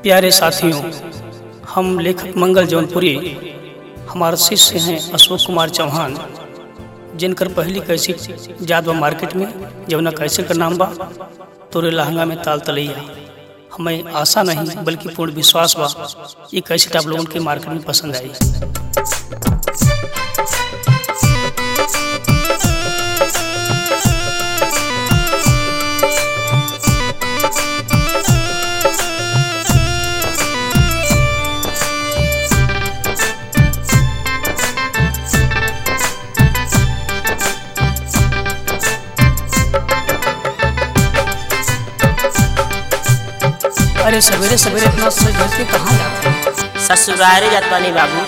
प्यारे साथियों हम लेखक मंगल जौनपुरी हमारे शिष्य हैं अशोक कुमार चौहान जिनकर पहली कैसी जात बा मार्केट में जवना कैसे का नाम बा तोरे लहंगा में ताल तलैया हमें आशा नहीं बल्कि पूर्ण विश्वास बा ये कैसे आप लोगों के मार्केट में पसंद आई अरे सवेरे सवेरे इतना सज धज के कहाँ जाते हैं ससुरारे जातानी बाबू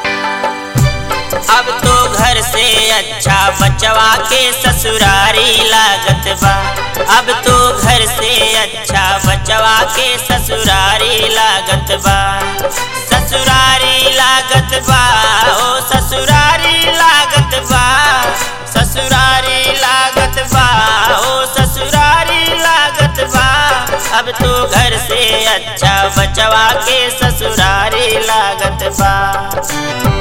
अब तो घर से अच्छा बचवा के ससुरारी लागत बा अब तो घर से अच्छा बचवा के ससुरारी लागत बा ससुरारी लागत बा ओ ससुरारी लागत बा ससुरारी लागत बा ओ ससुरारी लागत बा अब तो घर से अच्छा बचवा के ससुरारी लागत बा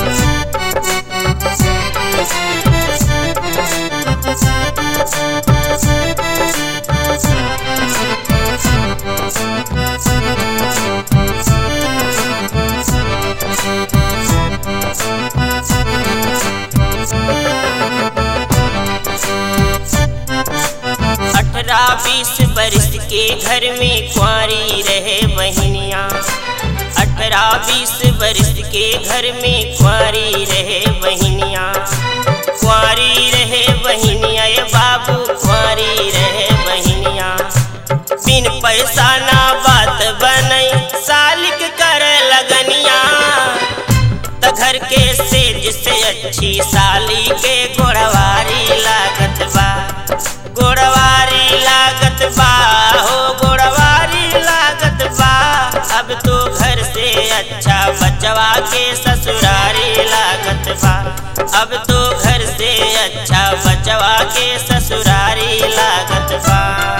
अठारह बीस बरस के घर में कुंवारी रहे बहनिया अठारह बीस बरस के घर में कुंवारी रहे बहनिया कुंवारी रहे बहनिया ये बाबू कुंवारी रहे बहनिया बिन पैसा ना बात बनई सालिक कर लगनिया त घर के सेज से अच्छी साली के गोड़वारी लागत बा गोड़वारी लागत बा हो गोड़वारी लागत बा अब तो घर से अच्छा बचवा के ससुरारी लागत बा अब तो घर से अच्छा बचवा के ससुरारी लागत बा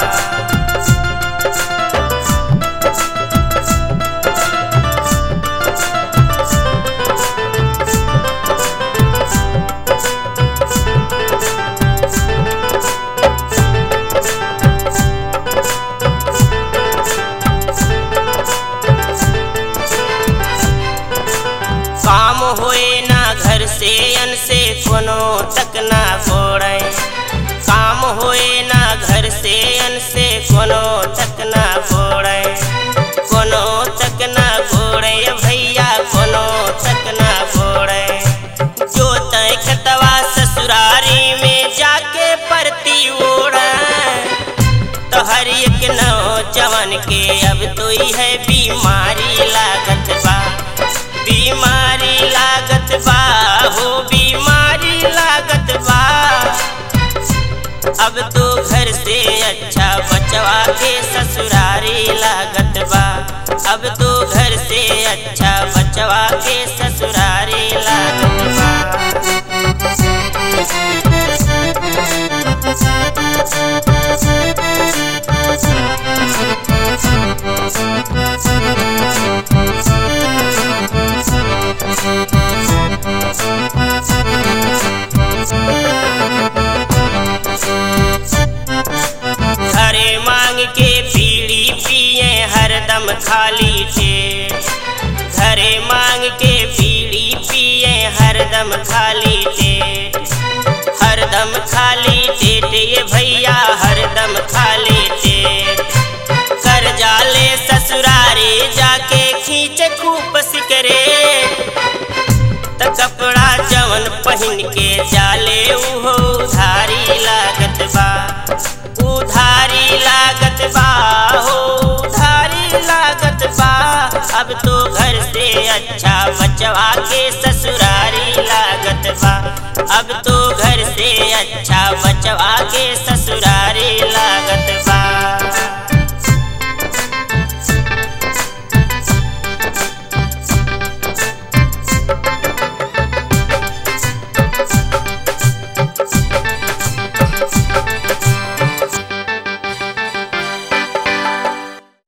काम होए ना घर से अन से कोनो तक ना गोड़े काम होए ना घर से अन से कोनो तक ना गोड़े कोनो तक ना गोड़े भैया कोनो तक ना गोड़े जो तय खतवा ससुरारी में जाके परती ओढ़े तो हर एक नौजवान के अब तो है बीमारी लागत बा बीमारी लागत बा हो बीमारी लागत बा अब तो घर से अच्छा बचवा के ससुरारी लागत बा अब तो घर से अच्छा बचवा के ससुरारी लागत बा घरे मांग के बीड़ी पिए हरदम खाली थे घरे मांग के बीड़ी पिए हरदम खाली थे हरदम खाली टेट ये भैया हरदम खाली टेट कर जाले ससुरारी जाके खींच खूब सिकरे त कपड़ा जवन पहन के जाले उहो उधारी लागत बा उधारी लागत बा हो उधारी लागत बा अब तो घर से अच्छा बचवा के ससुरारी लागत बा अब तो घर से अच्छा बचवा के ससुरारी लागत